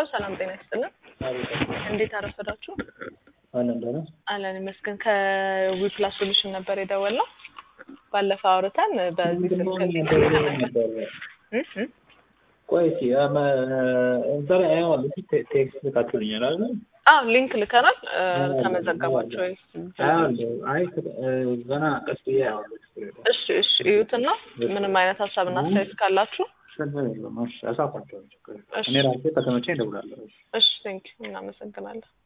ሰላም ጤና ይስጥልን። እንዴት አረፈዳችሁ? አለን ደህና አለን ይመስገን። ከዊፕላስ ሶሉሽን ነበር የደወልነው። ባለፈው አውርተን በዚህ ስልክ እ እ ቆይ እስኪ እዛ ላይ አየዋለሁ። እስኪ ቴ- ቴክስት ልካችሁልኛል አይደል? አዎ ሊንክ ልከናል። እ፣ ተመዘገባችሁ ወይ? አየዋለሁ። አይ እ፣ ገና ቀስ ብዬ አየዋለሁ። ችግር የለውም። እሺ እሺ እዩትና ምንም አይነት ሀሳብና አስተያየት ካላችሁ ችግር የለውም። እሺ፣ አሳውቃቸዋለሁ። ችግር የለውም። እሺ። እኔ ራሴ ከተመቸኝ እደውላለሁ። እሺ ቴንክ እናመሰግናለን።